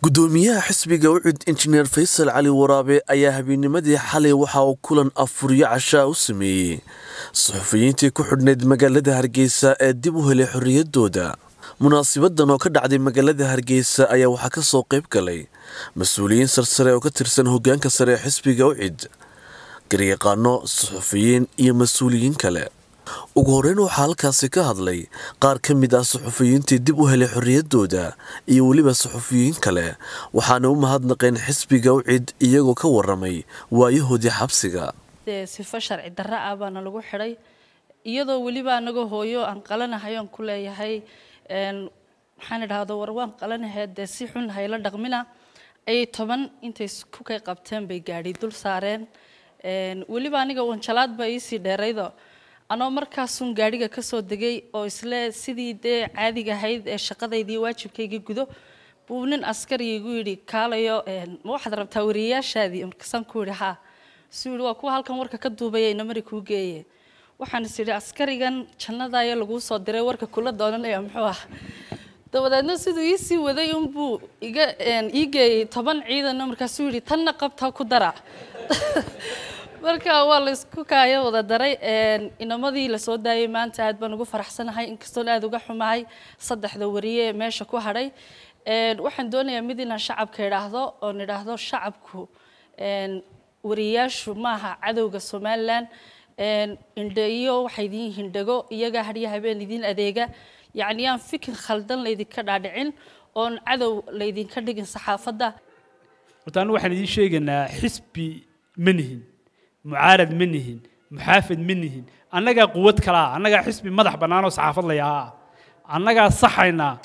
gudoomiyaha xisbiga ucud injineer faysal cali waraabe ayaa habeenimadii xalay waxa uu kulan afuryo cashaa u sameeyey suxufiyiintii ku xidhnayd magaalada hargeysa ee dib u helay xorriyaddooda munaasibadan oo ka dhacday magaalada hargeysa ayaa waxaa ka soo qayb galay mas-uuliyiin sarsare oo ka tirsan hoggaanka sare ee xisbiga ucid garyaqaano suxufiyiin iyo mas-uuliyiin kale ugu horreyn waxaa halkaasi ka hadlay qaar ka mid ah suxufiyiintii dib u helay xorriyaddooda iyo weliba suxufiyiin kale waxaana u mahadnaqeen xisbiga ucid iyagoo ka waramay waayahoodii xabsiga dee sifo sharci darro ah baana lagu xidhay iyadoo weliba anagoo hooyo aan qalanahay oon ku leeyahay maxaan idhaahdo war waan qalanahay dee si xun hayla dhaqmina ayay toban intay ku kay qabteen bay gaadhi dul saareen weliba aniga wanjalaad baa iisii dheeraydo anoo markaasun gaadhiga kasoo degay oo isle sidii dee caadiga ahayd ee shaqadaydii waajibkayga gudo buu nin askari igu yidhi kaalayo ma waxaad rabtaa wariyayaashaadii markaasaan ku yidhi haa suu yidhi waa kuwa halkan warka ka duubaya inamari kuu geeye waxaan is idhi askarigan jannadaayo laguu soo diray warka kula doonanaya muxuu ah dabadeedna siduu ii sii waday unbuu iga ii geeyey toban ciidanna markaasuu yidhi tanna qabtaa ku dara marka waa laysku kaayo wada daray inamadii lasoo daayay maanta aad baan ugu faraxsanahay inkastoon aada uga xumahay saddexda wariye ee meesha ku hadhay waxaan doonayaa mid inaan shacabka idhaahdo oon idhaahdo shacabku wariyayaashu maaha cadowga somalilan indheyo waxay idiin hindhago iyagaa hadhiya habeen idiin adeega yacni aan fikir khaldan laydinka dhaadhicin oon cadow laydinka dhigin saxaafadda horta anu waxaan idiin sheegaynaa xisbi ma nihin mucaarad ma nihin muxaafid ma nihin annagaa quwad kalaa annagaa xisbi madax bannaan oo saxaafad layahaa annagaa saxaynaa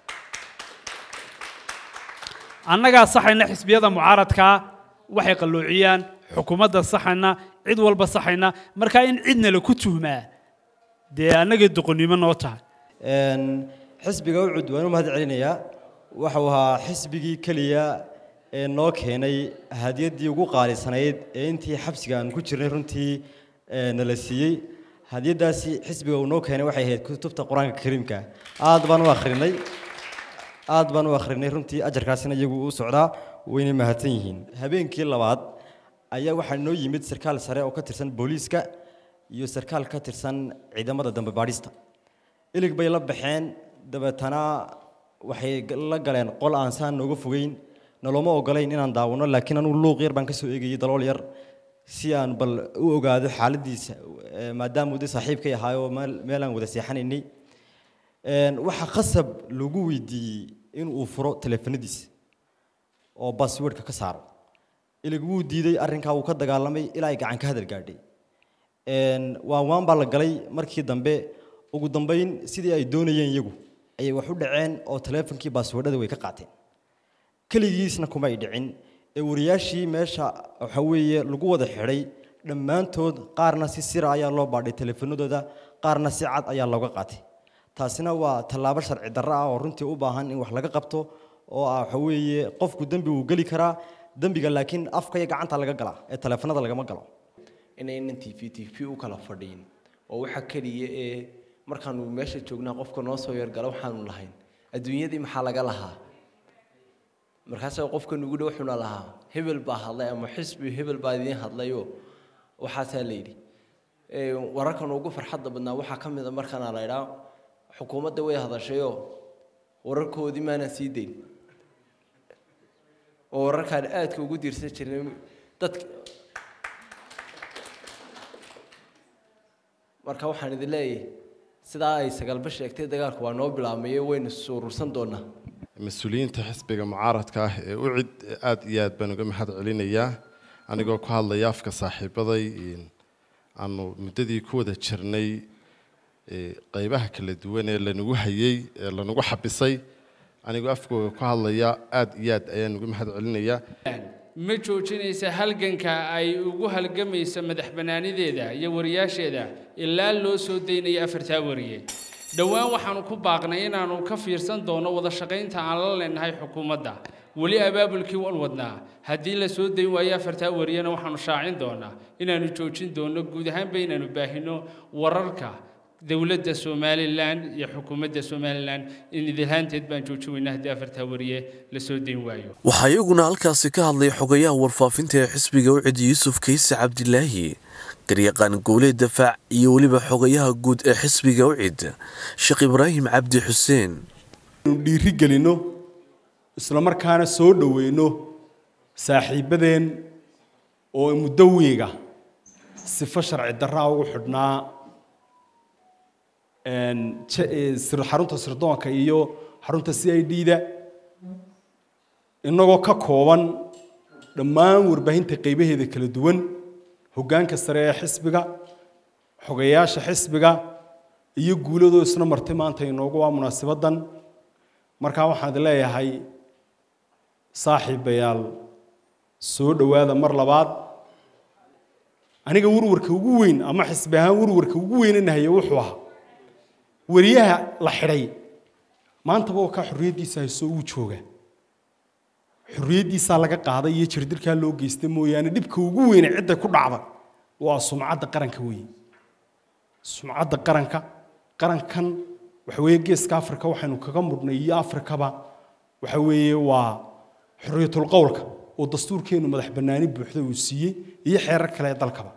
annagaa saxayna xisbiyada mucaaradkaa waxay qalloociyaan xukuumadda saxayna cid walba saxayna markaa in cidna la ku tuhmaa dee annagay doqonnimo noo tahay xisbiga ucud waan u mahad celinayaa waxau ahaa xisbigii keliya ee noo keenay hadiyaddii ugu qaalisanayd ee intii xabsiga aan ku jirnay runtii nala siiyey hadiyaddaasi xisbiga uu noo keenay waxay ahayd kutubta qur-aanka kariimka aad baan u akhrinay aad baan u akhrinay runtii ajarkaasina iyagu u socdaa wayna mahadsan yihiin habeenkii labaad ayaa waxaa noo yimid sarkaal sare oo ka tirsan booliiska iyo sarkaal ka tirsan ciidamada dambe baadhista ilig bay la baxeen dabeetana waxay la galeen qol aan saan nooga fogeyn nalooma ogolayn inaan daawano laakiin anugu luuq yar baan ka soo eegayay dalool yar si aan bal u ogaado xaaladiisa maadaama uu de saaxiibkay ahaayoo meel aan wada seexanaynay waxaa khasab lagu weydiiyey in uu furo teleefanadiisa oo baswordka ka saaro ilig wuu diiday arrinkaa wuu ka dagaalamay ilaa ay gacan ka hadal gaadhay waan waan baa la galay markii dambe ugu dambayn sidii ay doonayeen iyagu ayay wax u dhaceen oo teleefonkii baaswordhada way ka qaateen keligiisna kuma ay dhicin ee wariyaashii meesha waxa weeye lagu wada xidhay dhammaantood qaarna si sira ayaa loo baadhay teleefanadooda qaarna si cad ayaa looga qaatay taasina waa tallaabo sharci darro ah oo runtii u baahan in wax laga qabto oo ah waxa weeye qofku dembi wuu geli karaa dembiga laakiin afka iyo gacanta laga galaa ee teleefanada lagama galo inaynan t v t v u kala fadhiyin oo waxa keliya ee markaanu meesha joognaa qofka noo soo yargala waxaanu lahayn adduunyadii maxaa laga lahaa markaasa qofka nugu dhow wuxuuna lahaa hebel baa hadlay ama xisbi hebel baa idiin hadlayoo waxaasaa la yidhi wararkan ugu farxadda badnaa waxaa ka mid a markaana la idhaa xukuumadda way hadashayoo wararkoodii maanaan sii dayn oo wararkaan aadka ugu diirsan jirnay dadka marka waxaan idin leeyahay sidaa ay sagaalba sheegtay dagaalku waa noo bilaabmaye waynu suurursan doonaa mas-uuliyiinta xisbiga mucaaradka ah ee ucid aada iyo aad baan uga mahad celinayaa anigoo ku hadlaya afka saaxiibaday aanu muddadii ku wada jirnay qeybaha kala duwan ee lanagu hayey ee lanagu xabisay anigoo afkooga ku hadlaya aada iyo aad ayaan uga mahad celinayaa ma joojinaysa halganka ay ugu halgamaysa madax bannaanideeda iyo wariyaasheeda ilaa loo soo daynayo afartaa wariye dhowaan waxaanu ku baaqnay inaannu ka fiirsan doono wada shaqaynta aan la leenahay xukuumadda weli abaabulkii wan wadnaa haddii la soo dayn waayo afartaa wariyana waxaanu shaacin doonaa inaannu joojin doono guud ahaanba inaannu baahino wararka dowladda somalilan iyo xukuumadda somalilan in idilhaanteed baan joojin weynaa haddii afartaa wariye la soo dayn waayo waxaa iyaguna halkaasi ka hadlay xogayaha warfaafinta ee xisbiga ucid yuusuf kayse cabdilaahi garyaqaan guulee dafaac iyo weliba xogayaha guud ee xisbiga ucid sheekh ibraahim cabdi xuseen inu dhiiri gelino isla markaana soo dhoweyno saaxiibadeen oo muddo wiiga sifo sharci darraa ugu xidhnaa xarunta sirdoonka iyo xarunta c i d da innagoo ka kooban dhammaan warbaahinta qaybaheeda kala duwan hoggaanka sare ee xisbiga xogayaasha xisbiga iyo guuladoo isna martay maanta inoogu waa munaasabaddan markaa waxaan leeyahay saaxiibayaal soo dhowaada mar labaad aniga warwarka ugu weyn ama xisbi ahaan warwarka ugu weynanahaye wuxuu ahaa wariyaha la xidhay maantaba oo kaa xorriyaddiisa hayso uu jooga xorriyaddiisaa laga qaaday iyo jirdirkaa loo geystay mooyaane dhibka ugu weyne cidda ku dhacda waa sumcadda qaranka weeye sumcadda qaranka qarankan waxa weeye geeska afrika waxaynu kaga mudhnay iyo afrikaba waxa weeye waa xorriyatul qowlka oo dastuurkeenu madax bannaani buuxda uu siiyey iyo xeerar kale ee dalkaba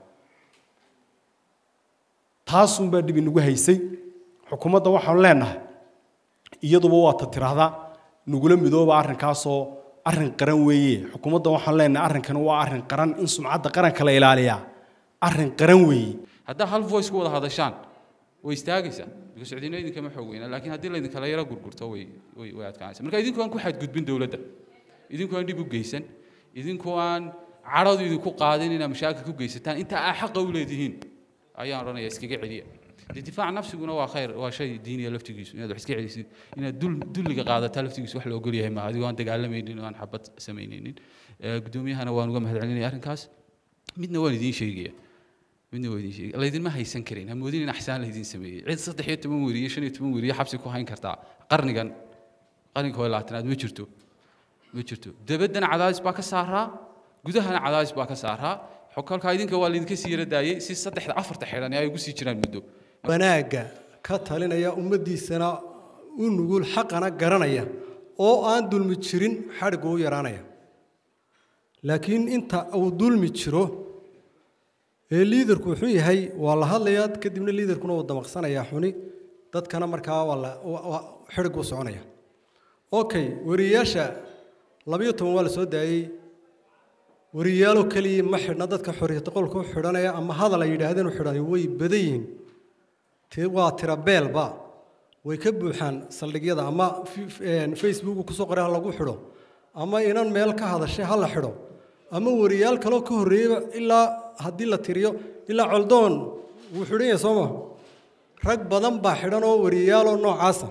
taasunbaa dhib inagu haysay xukuumadda waxaanu leenahay iyaduba waata tiraahdaa nagula midooba arrinkaasoo arrin qaran weeye xukuumadda waxaanu leenahay arrinkani waa arrin qaran in sumcadda qaranka la ilaaliyaa arrin qaran weeye haddaa hal voice ku wada hadashaan way istaagaysaa because cidina idinkama xoog weyna laakiin haddii laydinkala yaro gurgurto way way way adkaanaysa marka idinku aan ku xadgudbin dowladda idinku aan dhib u geysan idinku aan cadhadu idinku qaadin inaad mashaakil ku geysataan inta aa xaqa u leedihiin ayaan odhanaya iskaga celiya dee difaaca nafsiguna waa khayr waa shay diiniya laftigiisu inaad wax iska celisid inaad dul dulliga qaadataa laftigiisu wax la ogol yahay maaha adigoo aan dagaalamaynin oo aan xabad samaynaynin guddoomiyahana waan uga mahad celinaya arrinkaas midna waan idiin sheegaya midna waa idiin sheegay laydinma haysan karin ha moodin in axsaan laydin sameeyey cid saddex iyo toban weriye shan iyo toban weriye xabsi ku hayn kartaa qarnigan qarniga hore labaatanaad ma jirto ma jirto dabaddana cadaadis baa ka saaraa gudahana cadaadis baa ka saaraa xokolkaa idinka waa laydinka sii yara daayey si saddexda afarta xidhan ay ugu sii jiraan muddo wanaagga ka talinaya ummaddiisana u nugul xaqana garanaya oo aan dulmi jirin xadhiggu u yaraanaya laakiin inta uu dulmi jiro ee liidarku wuxuu yahay waa la hadlayaa kadibna liidarkuna wuu damaqsanayaa xuni dadkana markaa waa la xidhig u soconaya okay wariyayaasha labayo toban waa la soo daayey wariyaaloo keliya ma xidhna dadka xorriyata qolka u xidhanaya ama hadal ay yidhaahdeen u xidhanay way badan yihiin ti waa tira beelba way ka buuxaan saldhigyada ama facebooku kusoo qoray ha lagu xidho ama inan meel ka hadashay ha la xidho ama wariyaal kaloo ka horreeyeyba ilaa haddii la tiriyo ilaa coldoon wuu xidhan yahay soo ma rag badan baa xidhan oo wariyaaloo noocaasa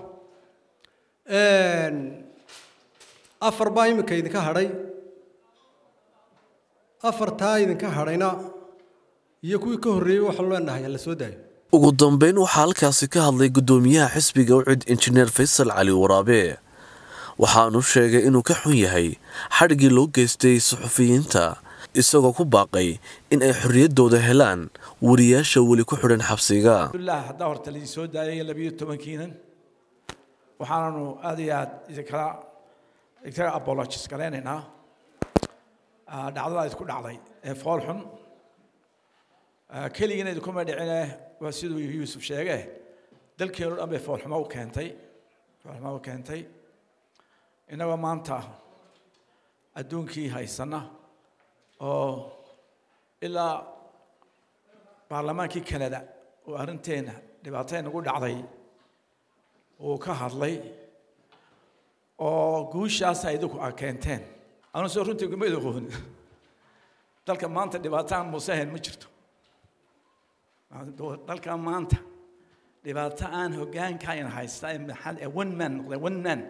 afar baa iminka idinka hadhay afartaa idinka hadhayna iyo kuwii ka horreeyey waxaan leenahay la soo daayo ugu dambeyn waxaa halkaasi ka hadlay guddoomiyaha xisbiga ucid injineer faysal cali waraabe waxaanu sheegay inuu ka xun yahay xadhiggii loo geystay suxufiyiinta isagoo ku baaqay in ay xorriyaddooda helaan wariyaasha weli ku xidhan xabsiga alhamdulilah haddaa horta laidin soo daayay labiyo tobankiinan waxaananu aad iyo aad idinkala idinkaga apologis garaynaynaa dhacdada idinku dhacday ee fool xun keligina idinkuma dhicine waa siduu yuusuf sheege dalkeenu dhan bay foolxumo u keentay foolxumo u keentay innagoo maanta adduunkii haysana oo ilaa baarlamaankii canada oo arrinteenna dhibaatay nagu dhacday uu ka hadlay oo guushaasa idinku a keenteen anu soo runtii kuma idaqoon dalka maanta dhibaataan muuse ahayn ma jirto dalka maanta dhibaato aan hogaankayna haysta ee one man noqday one man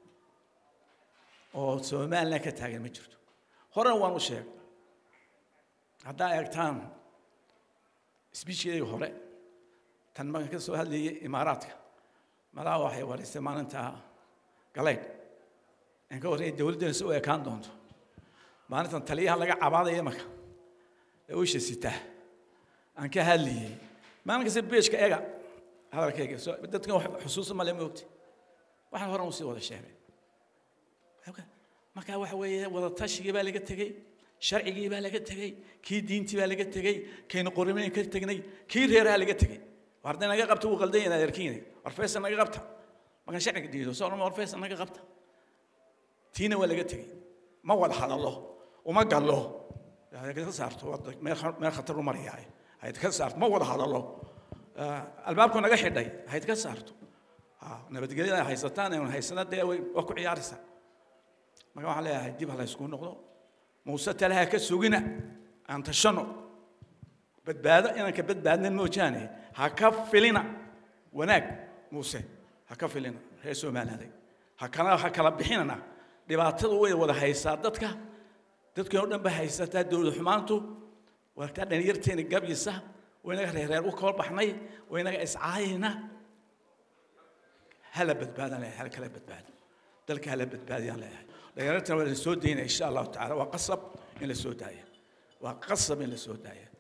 oo somaliland ka taagan ma jirto horena waan u sheegay haddaa eegtaan sbiichkeedii hore tan markan ka soo hadlayay imaaraadka malaha waxay wareystay maalinta galeyd aan ka warrayay dowladdeena si u ekaan doonto maalintan taliyaha laga cabaadaya marka ee usha sitaa aan ka hadlayay maalin kasta beejka ega hadalkayga soo dadkan wax xusuusa male ma ogti waxaan horan usii wada sheegay marka waxa weeye wada tashigii baa laga tegey sharcigii baa laga tegey kii diintii baa laga tegey kaynu qorimayn ka tegnay kii reeraha laga tegey war hadday naga qabta wuu qaldan yahay adeerkiina war feesa naga qabta markaan sharciga diido soo war feesa naga qabta tiina waa laga tegey ma wada hadallo uma gallo ka saarto meel khatar u maraya hayd ka saarto ma wada hadallo albaabku naga xidhay hayd ka saarto nabadgelyada haysataan ee haysana dee waa ku ciyaaraysaa marka waxaan leeyahay dib ha la ysku noqdo muuse talaha ka sugina aan tashano badbaado inaan ka badbaadna moojaane ha ka filina wanaag muuse ha ka filina reer soomaalaaday ha kala ha kala bixinana dhibaatadu way wada haysaa dadka dadkan oo dhan ba haysataa dowlad xumaantu wartaa dhalinyarteena gabyisa waynaga reereer u kala baxnay waynaga iscaayayna hala badbaadaan leeyahay hala kala badbaado dalka hala badbaadiyaan leeyahay dhalinyartana waa la soo daynaya insha allahu tacaala waa qasab in la soo daaya waa qasab in la soo daaya